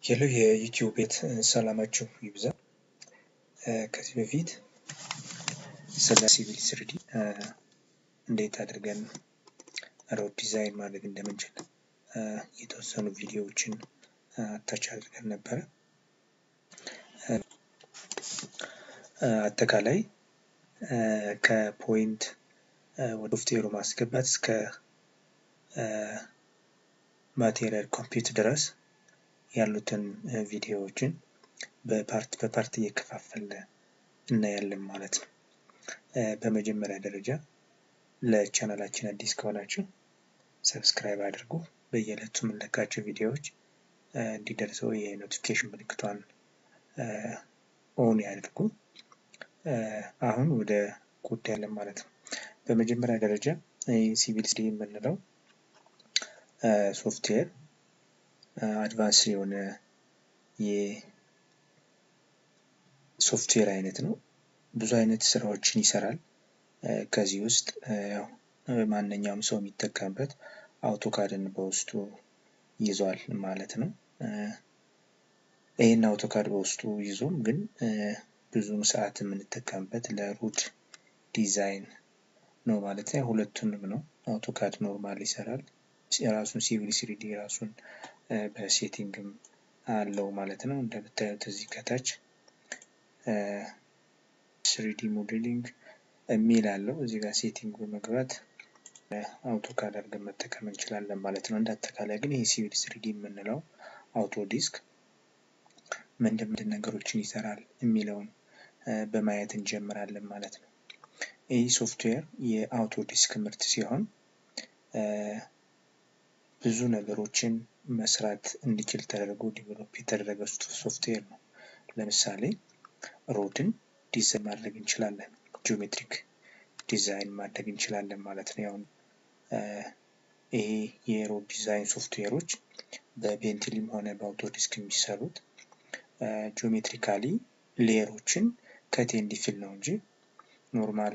ሄሎ የዩቲዩብ ቤት ሰላማችሁ ይብዛ። ከዚህ በፊት ስለ ሲቪል ስሪዲ እንዴት አድርገን ሮድ ዲዛይን ማድረግ እንደምንችል የተወሰኑ ቪዲዮዎችን አታች አድርገን ነበረ። አጠቃላይ ከፖይንት ወደ ሶፍትዌሩ ማስገባት እስከ ማቴሪያል ኮምፒውት ድረስ ያሉትን ቪዲዮዎችን በፓርት በፓርት እየከፋፈለ እናያለን ማለት ነው። በመጀመሪያ ደረጃ ለቻናላችን አዲስ ከሆናችሁ ሰብስክራይብ አድርጉ። በየዕለቱ የምንለቃቸው ቪዲዮዎች እንዲደርሰው የኖቲፊኬሽን ምልክቷን ኦን ያድርጉ። አሁን ወደ ጉዳይ አለን ማለት ነው። በመጀመሪያ ደረጃ ሲቪል ስሪ የምንለው ሶፍትዌር አድቫንስ የሆነ የሶፍትዌር አይነት ነው። ብዙ አይነት ስራዎችን ይሰራል። ከዚህ ውስጥ ያው ማንኛውም ሰው የሚጠቀምበት አውቶካድን በውስጡ ይዟል ማለት ነው። ይህን አውቶካድ በውስጡ ይዞም ግን ብዙውን ሰዓት የምንጠቀምበት ለሩድ ዲዛይን ነው ማለት ነው። ሁለቱንም ነው። አውቶካድ ኖርማል ይሰራል። የራሱን ሲቪል ስሪዲ ራሱን በሴቲንግም አለው ማለት ነው። እንደምታዩት እዚህ ከታች ስሪዲ ሞዴሊንግ የሚል አለው። እዚህ ጋር ሴቲንግ በመግባት አውቶካድ አድርገን መጠቀም እንችላለን ማለት ነው። እንደ አጠቃላይ ግን ይህ ሲቪል ስሪዲ የምንለው አውቶ ዲስክ ምንድን ምንድን ነገሮችን ይሰራል የሚለውን በማየት እንጀምራለን ማለት ነው። ይህ ሶፍትዌር የአውቶ ዲስክ ምርት ሲሆን ብዙ ነገሮችን መስራት እንዲችል ተደርጎ ዲቨሎፕ የተደረገ ሶፍትዌር ነው። ለምሳሌ ሮድን ዲዛይን ማድረግ እንችላለን። ጂኦሜትሪክ ዲዛይን ማድረግ እንችላለን ማለት ነው። ያው ይሄ የሮድ ዲዛይን ሶፍትዌሮች በፔንትሊም ሆነ በአውቶዲስክ የሚሰሩት ጂኦሜትሪካሊ ሌየሮችን ከት ኤንድ ፊል ነው እንጂ ኖርማል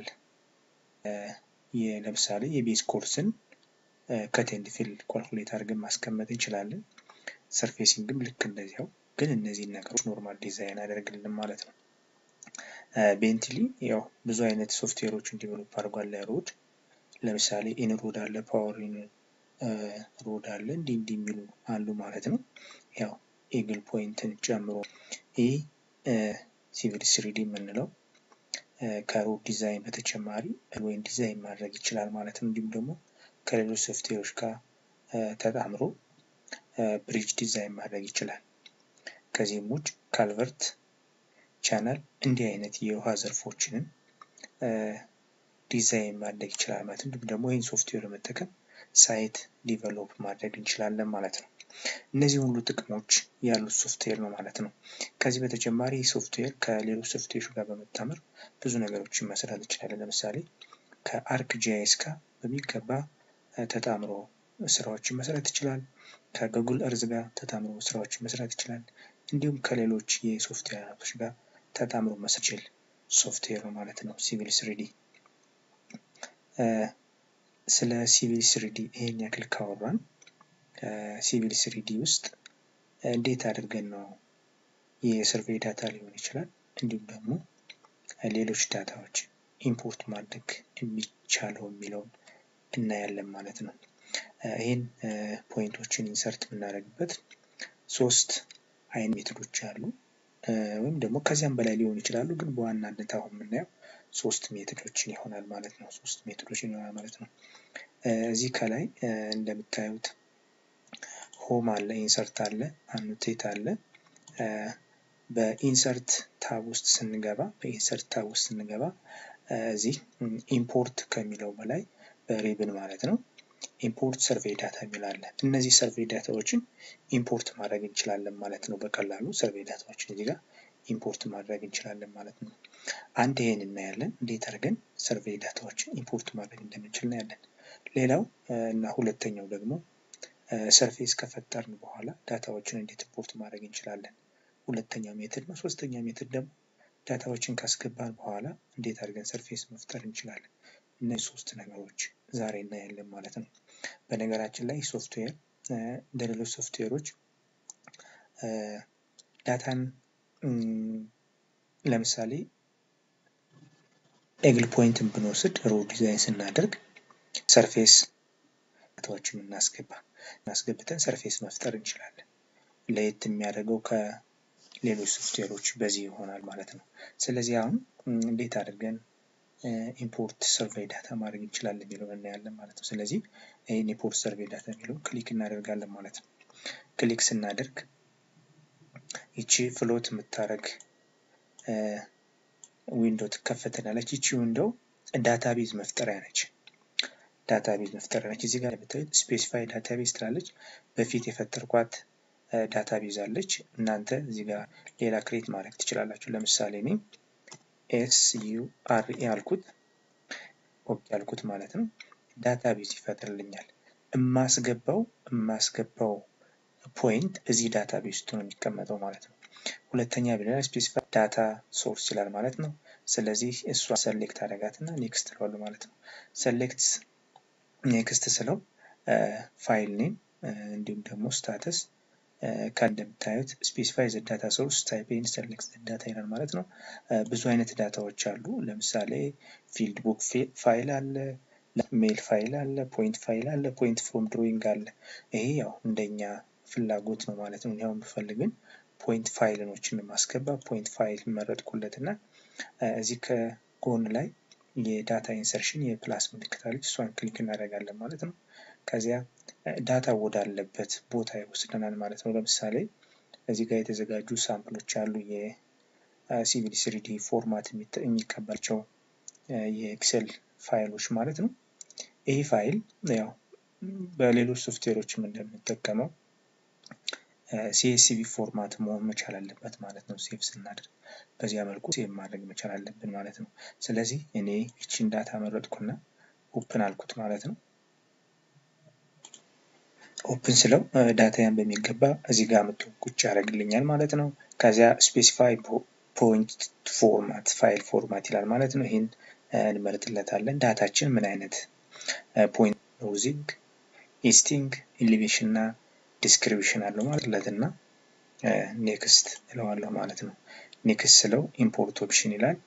ለምሳሌ የቤዝ ኮርስን ከት ኤንድ ፊል ኳልኩሌት አድርገን ማስቀመጥ እንችላለን። ሰርፌሲንግም ልክ እንደዚያው ግን እነዚህን ነገሮች ኖርማል ዲዛይን አደርግልን ማለት ነው። ቤንትሊ ያው ብዙ አይነት ሶፍትዌሮችን ዲቨሎፕ አድርጓል ለሮድ ለምሳሌ ኢንሮድ አለ፣ ፓወር ሮድ አለ፣ እንዲህ እንዲህ የሚሉ አሉ ማለት ነው። ያው ኤግል ፖይንትን ጨምሮ ይህ ሲቪል ስሪዲ የምንለው ከሮድ ዲዛይን በተጨማሪ ወይም ዲዛይን ማድረግ ይችላል ማለት ነው። እንዲሁም ደግሞ ከሌሎች ሶፍትዌሮች ጋር ተጣምሮ ብሪጅ ዲዛይን ማድረግ ይችላል። ከዚህም ውጭ ካልቨርት፣ ቻናል እንዲህ አይነት የውሃ ዘርፎችንን ዲዛይን ማድረግ ይችላል ማለት ነው። እንዲሁም ደግሞ ይህን ሶፍትዌር በመጠቀም ሳይት ዲቨሎፕ ማድረግ እንችላለን ማለት ነው። እነዚህ ሁሉ ጥቅሞች ያሉት ሶፍትዌር ነው ማለት ነው። ከዚህ በተጨማሪ ይህ ሶፍትዌር ከሌሎች ሶፍትዌሮች ጋር በመጣመር ብዙ ነገሮችን መስራት እንችላለን። ለምሳሌ ከአርክ ጂአይኤስ ጋር በሚገባ ተጣምሮ ስራዎችን መስራት ይችላል። ከጉግል እርዝ ጋር ተጣምሮ ስራዎችን መስራት ይችላል። እንዲሁም ከሌሎች የሶፍትዌር አይነቶች ጋር ተጣምሮ መስችል ሶፍትዌር ነው ማለት ነው ሲቪል ስሪዲ። ስለ ሲቪል ስሪዲ ይሄን ያክል ካወራን ሲቪል ስሪዲ ውስጥ እንዴት አድርገን ነው የሰርቬይ ዳታ ሊሆን ይችላል እንዲሁም ደግሞ ሌሎች ዳታዎች ኢምፖርት ማድረግ የሚቻለው የሚለውን እናያለን ማለት ነው። ይህን ፖይንቶችን ኢንሰርት የምናደርግበት ሶስት አይነት ሜቶዶች አሉ ወይም ደግሞ ከዚያም በላይ ሊሆኑ ይችላሉ። ግን በዋናነት አሁን የምናየው ሶስት ሜቶዶችን ይሆናል ማለት ነው። ሶስት ሜቶዶችን ይሆናል ማለት ነው። እዚህ ከላይ እንደምታዩት ሆም አለ፣ ኢንሰርት አለ፣ አኖቴት አለ። በኢንሰርት ታብ ውስጥ ስንገባ በኢንሰርት ታብ ውስጥ ስንገባ እዚህ ኢምፖርት ከሚለው በላይ በሪብን ማለት ነው ኢምፖርት ሰርቬይ ዳታ የሚል አለ። እነዚህ ሰርቬይ ዳታዎችን ኢምፖርት ማድረግ እንችላለን ማለት ነው። በቀላሉ ሰርቬይ ዳታዎችን እዚህ ጋር ኢምፖርት ማድረግ እንችላለን ማለት ነው። አንድ ይሄን እናያለን፣ እንዴት አድርገን ሰርቬይ ዳታዎችን ኢምፖርት ማድረግ እንደምንችል እናያለን። ሌላው እና ሁለተኛው ደግሞ ሰርፌስ ከፈጠርን በኋላ ዳታዎችን እንዴት ኢምፖርት ማድረግ እንችላለን። ሁለተኛው ሜትድ ነው። ሶስተኛው ሜትድ ደግሞ ዳታዎችን ካስገባን በኋላ እንዴት አድርገን ሰርፌስ መፍጠር እንችላለን። እነዚህ ሶስት ነገሮች ዛሬ እናያለን ማለት ነው። በነገራችን ላይ ሶፍትዌር እንደ ሌሎች ሶፍትዌሮች ዳታን ለምሳሌ ኤግል ፖይንትን ብንወስድ ሮ ዲዛይን ስናደርግ ሰርፌስ ዳታዎችን እናስገባ እናስገብተን ሰርፌስ መፍጠር እንችላለን። ለየት የሚያደርገው ከሌሎች ሶፍትዌሮች በዚህ ይሆናል ማለት ነው። ስለዚህ አሁን እንዴት አድርገን ኢምፖርት ሰርቬይ ዳታ ማድረግ እንችላለን የሚለውን እናያለን ማለት ነው። ስለዚህ ይህን ኢምፖርት ሰርቬይ ዳታ የሚለውን ክሊክ እናደርጋለን ማለት ነው። ክሊክ ስናደርግ ይቺ ፍሎት የምታደርግ ዊንዶ ትከፈተናለች። ይቺ ዊንዶው ዳታቤዝ መፍጠሪያ ነች። ዳታቤዝ መፍጠሪያ ነች። እዚህ ጋር የምታዩት ስፔሲፋይ ዳታቤዝ ትላለች። በፊት የፈጠርኳት ዳታቤዝ አለች። እናንተ እዚህ ጋር ሌላ ክሬት ማድረግ ትችላላችሁ። ለምሳሌ እኔ ኤስ ዩ አር ኤ አልኩት ኦኬ አልኩት ማለት ነው። ዳታቤዝ ይፈጥርልኛል። እማስገባው እማስገባው ፖይንት እዚህ ዳታቤዝ ውስጥ ነው የሚቀመጠው ማለት ነው። ሁለተኛ ብለናል ስፔሲፋይ ዳታ ሶርስ ይላል ማለት ነው። ስለዚህ እሷ ሰሌክት አደረጋትና ኔክስት እለዋለሁ ማለት ነው። ሰሌክት ኔክስት ስለው ፋይል ኔም እንዲሁም ደግሞ ስታተስ ከእንደምታዩት ስፔሲፋይ ዘ ዳታ ሶርስ ታይፕ ኤንድ ሰሌክት ዳታ ይላል ማለት ነው። ብዙ አይነት ዳታዎች አሉ። ለምሳሌ ፊልድ ቡክ ፋይል አለ፣ ሜል ፋይል አለ፣ ፖይንት ፋይል አለ፣ ፖይንት ፍሮም ድሮይንግ አለ። ይሄ ያው እንደኛ ፍላጎት ነው ማለት ነው። ያው ብፈልግን ፖይንት ፋይልኖችን ማስገባ ፖይንት ፋይል መረጥኩለት እና እዚህ ከጎን ላይ የዳታ ኢንሰርሽን የፕላስ ምልክት አለች። እሷን ክሊክ እናደርጋለን ማለት ነው። ከዚያ ዳታ ወዳለበት ቦታ ይወስደናል ማለት ነው። ለምሳሌ እዚህ ጋር የተዘጋጁ ሳምፕሎች አሉ። የሲቪል ስሪዲ ፎርማት የሚቀበላቸው የኤክሴል ፋይሎች ማለት ነው። ይህ ፋይል ያው በሌሎች ሶፍትዌሮችም እንደምንጠቀመው ሲኤስቪ ፎርማት መሆን መቻል አለበት ማለት ነው። ሴቭ ስናደርግ በዚያ መልኩ ሴቭ ማድረግ መቻል አለብን ማለት ነው። ስለዚህ እኔ ይችን ዳታ መረጥኩና ኦፕን አልኩት ማለት ነው። ኦፕን ስለው ዳታያን በሚገባ እዚህ ጋር መጥቶ ቁጭ ያደርግልኛል ማለት ነው። ከዚያ ስፔሲፋይ ፖይንት ፎርማት ፋይል ፎርማት ይላል ማለት ነው። ይህን እንመርጥለታለን። ዳታችን ምን አይነት ፖይንት ሮዚንግ፣ ኢስቲንግ፣ ኢሊቬሽን እና ዲስክሪፕሽን አለው ማለት እና ኔክስት እለዋለሁ ማለት ነው። ኔክስት ስለው ኢምፖርት ኦፕሽን ይላል።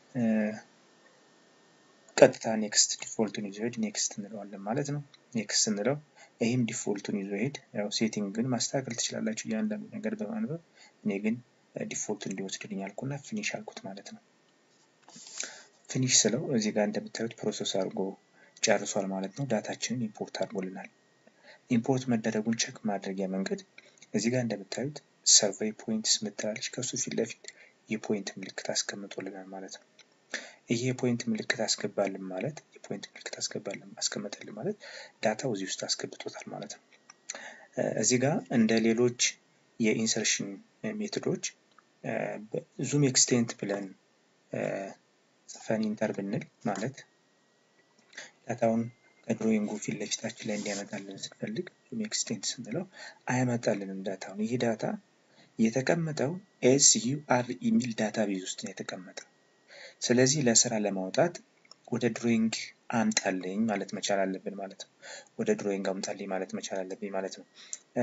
ቀጥታ ኔክስት ዲፎልቱን ይዞ ሄድ ኔክስት እንለዋለን ማለት ነው። ኔክስት እንለው ይህም ዲፎልቱን ይዞ ሄድ። ያው ሴቲንግ ግን ማስተካከል ትችላላችሁ እያንዳንዱ ነገር በማንበብ እኔ ግን ዲፎልት እንዲወስድልኝ አልኩና ፊኒሽ አልኩት ማለት ነው። ፊኒሽ ስለው እዚህ ጋር እንደምታዩት ፕሮሰስ አድርጎ ጨርሷል ማለት ነው። ዳታችንን ኢምፖርት አድርጎልናል። ኢምፖርት መደረጉን ቸክ ማድረጊያ መንገድ እዚህ ጋር እንደምታዩት ሰርቬይ ፖይንትስ ምትላለች ከሱ ፊት ለፊት የፖይንት ምልክት አስቀምጦልናል ማለት ነው። ይህ የፖይንት ምልክት አስገባልን ማለት የፖይንት ምልክት አስገባልን አስቀመጠልን ማለት ዳታው እዚህ ውስጥ አስገብቶታል ማለት ነው። እዚህ ጋር እንደ ሌሎች የኢንሰርሽን ሜቶዶች ዙም ኤክስቴንት ብለን ጽፈን ኢንተር ብንል ማለት ዳታውን ከድሮይንጉ ፊት ለፊታችን ላይ እንዲያመጣልን ስንፈልግ ዙም ኤክስቴንት ስንለው አያመጣልንም ዳታውን። ይህ ዳታ የተቀመጠው ኤስ ዩ አር የሚል ዳታ ቤዝ ውስጥ ነው የተቀመጠው። ስለዚህ ለስራ ለማውጣት ወደ ድሮይንግ አምጣልኝ ማለት መቻል አለብን ማለት ነው። ወደ ድሮይንግ አምጣልኝ ማለት መቻል አለብኝ ማለት ነው።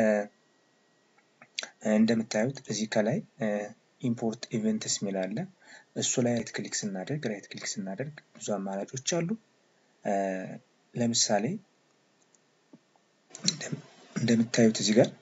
እንደምታዩት እዚህ ከላይ ኢምፖርት ኢቨንትስ የሚል አለ። እሱ ላይ ራይት ክሊክ ስናደርግ ራይት ክሊክ ስናደርግ ብዙ አማራጮች አሉ። ለምሳሌ እንደምታዩት እዚህ ጋር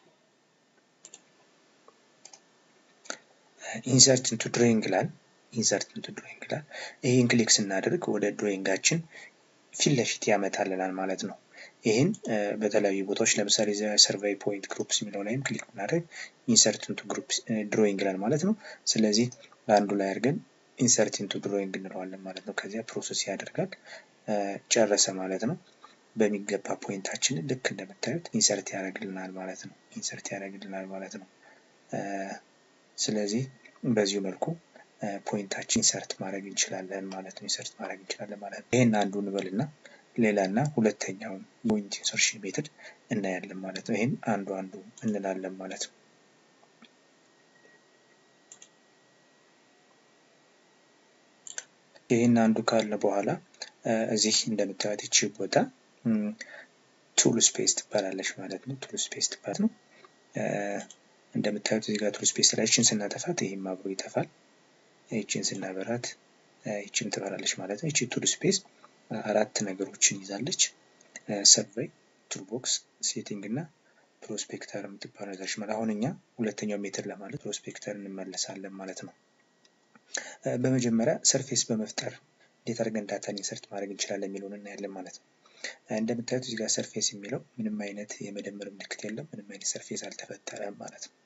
ኢንሰርት ኢንቱ ድሮይንግ ይላል። ኢንሰርት ኢንቱ ድሮይንግ ይላል። ይህን ክሊክ ስናደርግ ወደ ድሮይንጋችን ፊት ለፊት ያመጣልናል ማለት ነው። ይህን በተለያዩ ቦታዎች ለምሳሌ ሰርቬይ ፖይንት ግሩፕስ የሚለው ላይም ክሊክ ብናደርግ ኢንሰርት ኢንቱ ግሩፕ ድሮይንግ ይላል ማለት ነው። ስለዚህ አንዱ ላይ አድርገን ኢንሰርት ኢንቱ ድሮይንግ እንለዋለን ማለት ነው። ከዚያ ፕሮሰስ ያደርጋል ጨረሰ ማለት ነው። በሚገባ ፖይንታችንን ልክ እንደምታዩት ኢንሰርት ያደርግልናል ማለት ነው። ኢንሰርት ያደርግልናል ማለት ነው። ስለዚህ በዚሁ መልኩ ፖይንታችን ኢንሰርት ማድረግ እንችላለን ማለት ነው። ኢንሰርት ማድረግ እንችላለን ማለት ነው። ይህን አንዱ እንበልና ሌላ እና ሁለተኛውን ፖይንት ኢንሰርሽን ሜትድ እናያለን ማለት ነው። ይህን አንዱ አንዱ እንላለን ማለት ነው። ይህን አንዱ ካለ በኋላ እዚህ እንደምታዩት ይቺ ቦታ ቱል ስፔስ ትባላለች ማለት ነው። ቱል ስፔስ ትባል ነው። እንደምታዩት እዚህ ጋር ቱል ስፔስ ላይ ይችን ስናጠፋት ይህም አብሮ ይጠፋል። ይችን ስናበራት ይችም ትበራለች ማለት ነው። ይቺ ቱል ስፔስ አራት ነገሮችን ይዛለች። ሰርቬይ፣ ቱልቦክስ፣ ሴቲንግ እና ፕሮስፔክተር የምትባል ነገሮች ማለት አሁን እኛ ሁለተኛው ሜትር ለማለት ፕሮስፔክተር እንመለሳለን ማለት ነው። በመጀመሪያ ሰርፌስ በመፍጠር እንዴት አድርገን ዳታን ኢንሰርት ማድረግ እንችላለን የሚለውን እናያለን ማለት ነው። እንደምታዩት እዚህ ጋር ሰርፌስ የሚለው ምንም አይነት የመደመር ምልክት የለም፣ ምንም አይነት ሰርፌስ አልተፈጠረም ማለት ነው።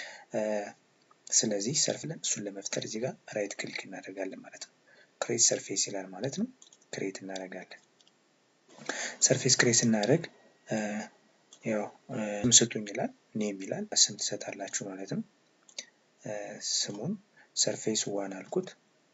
ስለዚህ ሰርፍለን እሱን ለመፍጠር እዚህ ጋር ራይት ክሊክ እናደርጋለን ማለት ነው። ክሬት ሰርፌስ ይላል ማለት ነው። ክሬት እናደርጋለን። ሰርፌስ ክሬት ስናደርግ ያው ስም ስጡኝ ይላል፣ ኔም ይላል። ስም ትሰጣላችሁ ማለት ነው። ስሙን ሰርፌስ ዋን አልኩት።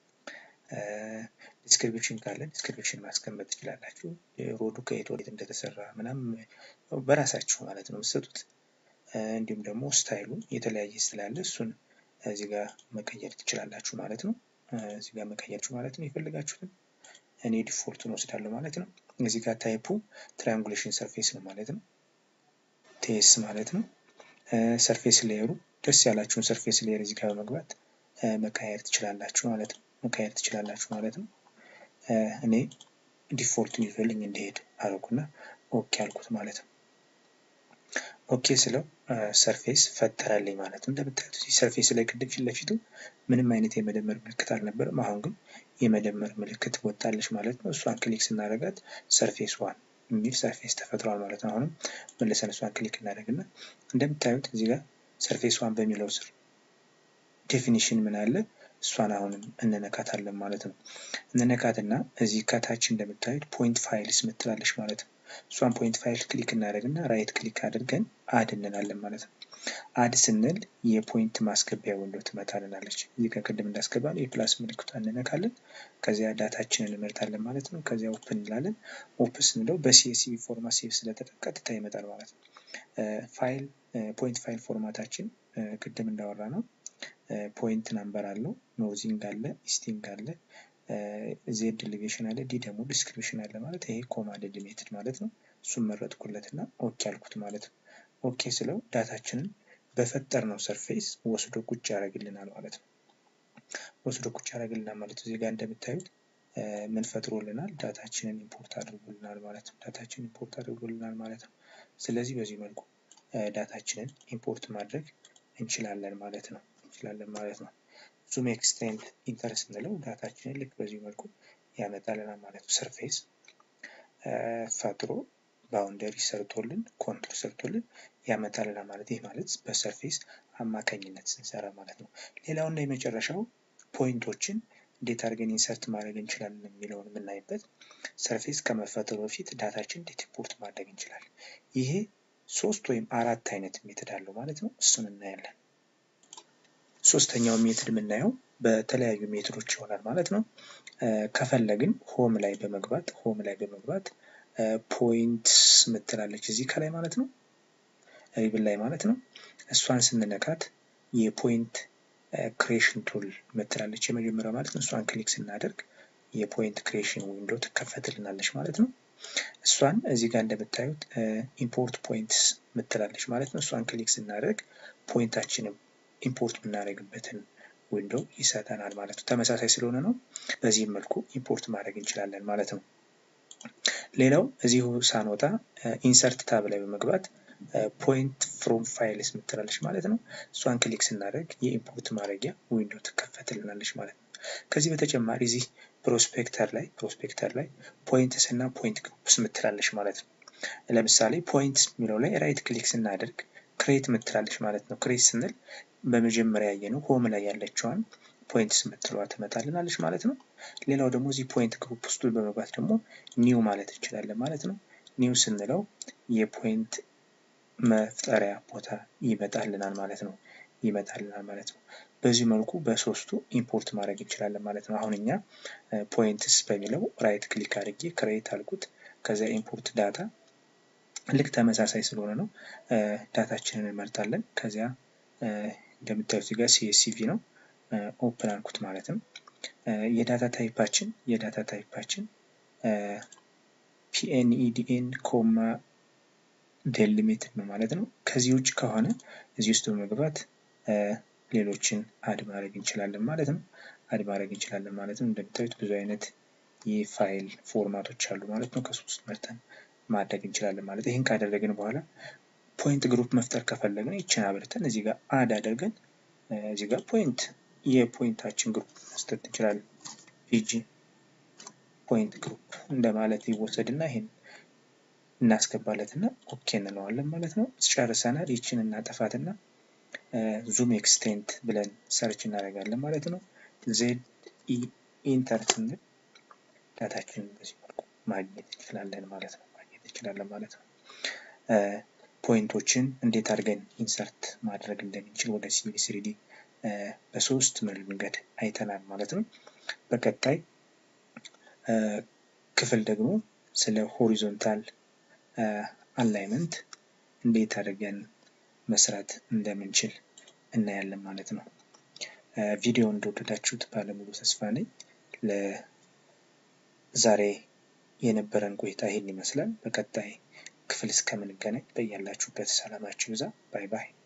ዲስክሪፕሽን ካለ ዲስክሪፕሽን ማስቀመጥ ትችላላችሁ። ሮዱ ከየት ወዴት እንደተሰራ ምናምን በራሳችሁ ማለት ነው የምትሰጡት። እንዲሁም ደግሞ ስታይሉን የተለያየ ስላለ እሱን እዚህ ጋር መቀየር ትችላላችሁ ማለት ነው። እዚህ ጋር መቀየርችሁ ማለት ነው የፈለጋችሁትን። እኔ ዲፎልቱን ወስዳለሁ ማለት ነው። እዚህ ጋር ታይፑ ትራያንጉሌሽን ሰርፌስ ነው ማለት ነው። ቴስ ማለት ነው። ሰርፌስ ሌየሩ ደስ ያላችሁን ሰርፌስ ሌየር እዚህ ጋር በመግባት መቀየር ትችላላችሁ ማለት ነው። መቀየር ትችላላችሁ ማለት ነው። እኔ ዲፎልቱን ይዞልኝ እንዲሄድ አደረጉና ኦኬ አልኩት ማለት ነው። ኦኬ ስለው ሰርፌስ ፈጠረልኝ ማለት ነው። እንደምታዩት ሰርፌስ ላይ ቅድም ፊት ለፊቱ ምንም አይነት የመደመር ምልክት አልነበረም። አሁን ግን የመደመር ምልክት ወጣለች ማለት ነው። እሷን ክሊክ ስናደርጋት ሰርፌስ ዋን የሚል ሰርፌስ ተፈጥሯል ማለት ነው። አሁንም መልሰን እሷን ክሊክ እናደርግና እንደምታዩት እዚህ ጋር ሰርፌስ ዋን በሚለው ስር ዴፊኒሽን ምን አለ እሷን አሁንም እንነካታለን ማለት ነው። እንነካትና እዚህ ከታች እንደምታዩት ፖይንት ፋይልስ ምትላለች ማለት ነው። እሷን ፖይንት ፋይል ክሊክ እናደርግና ራይት ክሊክ አድርገን አድ እንላለን ማለት ነው። አድ ስንል የፖይንት ማስገቢያ ወንዶ ትመጣልናለች። እዚህ ጋር ቅድም እንዳስገባ ነው የፕላስ ምልክቷን እንነካለን። ከዚያ ዳታችንን እንመርጣለን ማለት ነው። ከዚያ ኦፕን እንላለን። ኦፕን ስንለው በሲኤስቪ ፎርማት ሴቭ ስለተደረገ ቀጥታ ይመጣል ማለት ነው። ፋይል ፖይንት ፋይል ፎርማታችን ቅድም እንዳወራ ነው ፖይንት ናምበር አለው፣ ኖዚንግ አለ፣ ኢስቲንግ አለ፣ ዜድ ሊቬሽን አለ፣ ዲ ደግሞ ዲስክሪፕሽን አለ ማለት ይሄ ኮማንድ ሊሚትድ ማለት ነው። እሱን መረጥኩለት እና ኦኬ አልኩት ማለት ነው። ኦኬ ስለው ዳታችንን በፈጠርነው ሰርፌስ ወስዶ ቁጭ ያደርግልናል ማለት ነው። ወስዶ ቁጭ ያደርግልናል ማለት እዚህ ጋር እንደምታዩት ምን ፈጥሮልናል? ዳታችንን ኢምፖርት አድርጎልናል ማለት ነው። ዳታችንን ኢምፖርት አድርጎልናል ማለት ነው። ስለዚህ በዚህ መልኩ ዳታችንን ኢምፖርት ማድረግ እንችላለን ማለት ነው እንችላለን ማለት ነው። ዙም ኤክስቴንድ ኢንተር ስንለው ዳታችንን ልክ በዚህ መልኩ ያመጣልናል ማለት ነው። ሰርፌስ ፈጥሮ ባውንደሪ ሰርቶልን ኮንቱር ሰርቶልን ያመጣልናል ማለት ይህ ማለት በሰርፌስ አማካኝነት ስንሰራ ማለት ነው። ሌላውና የመጨረሻው ፖይንቶችን እንዴት አድርገን ኢንሰርት ማድረግ እንችላለን የሚለውን የምናይበት ሰርፌስ ከመፈጠሩ በፊት ዳታችን እንዴት ኢምፖርት ማድረግ እንችላለን። ይሄ ሶስት ወይም አራት አይነት ሜትድ አለው ማለት ነው። እሱን እናያለን። ሶስተኛው ሜትድ የምናየው በተለያዩ ሜትዶች ይሆናል ማለት ነው። ከፈለግን ሆም ላይ በመግባት ሆም ላይ በመግባት ፖይንት ምትላለች እዚህ ከላይ ማለት ነው ሪብል ላይ ማለት ነው። እሷን ስንነካት የፖይንት ክሬሽን ቱል ምትላለች የመጀመሪያው ማለት ነው። እሷን ክሊክ ስናደርግ የፖይንት ክሬሽን ዊንዶ ትከፈትልናለች ማለት ነው። እሷን እዚህ ጋር እንደምታዩት ኢምፖርት ፖይንትስ ምትላለች ማለት ነው። እሷን ክሊክ ስናደርግ ፖይንታችንም ኢምፖርት የምናደርግበትን ዊንዶ ይሰጠናል ማለት ነው። ተመሳሳይ ስለሆነ ነው። በዚህም መልኩ ኢምፖርት ማድረግ እንችላለን ማለት ነው። ሌላው እዚሁ ሳንወጣ ኢንሰርት ታብ ላይ በመግባት ፖይንት ፍሮም ፋይልስ ምትላለች ማለት ነው። እሷን ክሊክ ስናደርግ የኢምፖርት ማድረጊያ ዊንዶ ትከፈትልናለች ማለት ነው። ከዚህ በተጨማሪ እዚህ ፕሮስፔክተር ላይ ፕሮስፔክተር ላይ ፖይንትስ እና ፖይንት ግሩፕስ ምትላለች ማለት ነው። ለምሳሌ ፖይንትስ የሚለው ላይ ራይት ክሊክ ስናደርግ ክሬት ምትላለች ማለት ነው። ክሬት ስንል በመጀመሪያ ያየነው ሆም ላይ ያለችዋን ፖይንትስ ምትለዋ ትመጣልናለች ማለት ነው። ሌላው ደግሞ እዚህ ፖይንት ግሩፕ ውስጥ በመግባት ደግሞ ኒው ማለት እንችላለን ማለት ነው። ኒው ስንለው የፖይንት መፍጠሪያ ቦታ ይመጣልናል ማለት ነው ይመጣልናል ማለት ነው። በዚህ መልኩ በሶስቱ ኢምፖርት ማድረግ እንችላለን ማለት ነው። አሁን እኛ ፖይንትስ በሚለው ራይት ክሊክ አድርጌ ክሬት አልኩት። ከዚያ ኢምፖርት ዳታ ልክ ተመሳሳይ ስለሆነ ነው ዳታችንን እንመርጣለን። ከዚያ እንደምታዩት ጋር ሲኤስሲቪ ነው ኦፕን አልኩት ማለት ነው። የዳታ ታይፓችን የዳታ ታይፓችን ፒኤንኢዲኤን ኮማ ዴሊሚትድ ነው ማለት ነው። ከዚህ ውጭ ከሆነ እዚህ ውስጥ በመግባት ሌሎችን አድ ማድረግ እንችላለን ማለት ነው። አድ ማድረግ እንችላለን ማለት ነው። እንደምታዩት ብዙ አይነት የፋይል ፎርማቶች አሉ ማለት ነው። ከሶስት መርጠን ማድረግ እንችላለን ማለት ይህን ካደረግን በኋላ ፖይንት ግሩፕ መፍጠር ከፈለግን ይችን አብርተን እዚህ ጋር አድ አድርገን እዚህ ጋር ፖይንት የፖይንታችን ግሩፕ መስጠት እንችላለን። ፒጂ ፖይንት ግሩፕ እንደማለት ይወሰድና ይሄን እናስገባለትና ኦኬ እንለዋለን ማለት ነው። ጨርሰናል። ይችን እናጠፋትና ዙም ኤክስቴንት ብለን ሰርች እናደርጋለን ማለት ነው። ዜድ ኢ ኢንተር ስንል ዳታችንን በዚህ መልኩ ማግኘት እንችላለን ማለት ነው። ማግኘት እንችላለን ማለት ነው። ፖይንቶችን እንዴት አድርገን ኢንሰርት ማድረግ እንደምንችል ወደ ሲቪል ስሪዲ በሶስት መንገድ አይተናል ማለት ነው። በቀጣይ ክፍል ደግሞ ስለ ሆሪዞንታል አላይመንት እንዴት አድርገን መስራት እንደምንችል እናያለን ማለት ነው። ቪዲዮ እንደወደዳችሁት ባለሙሉ ተስፋ ነኝ። ለዛሬ የነበረን ቆይታ ይህን ይመስላል። በቀጣይ ክፍል እስከምንገናኝ በያላችሁበት ሰላማችሁ ይብዛ። ባይ ባይ።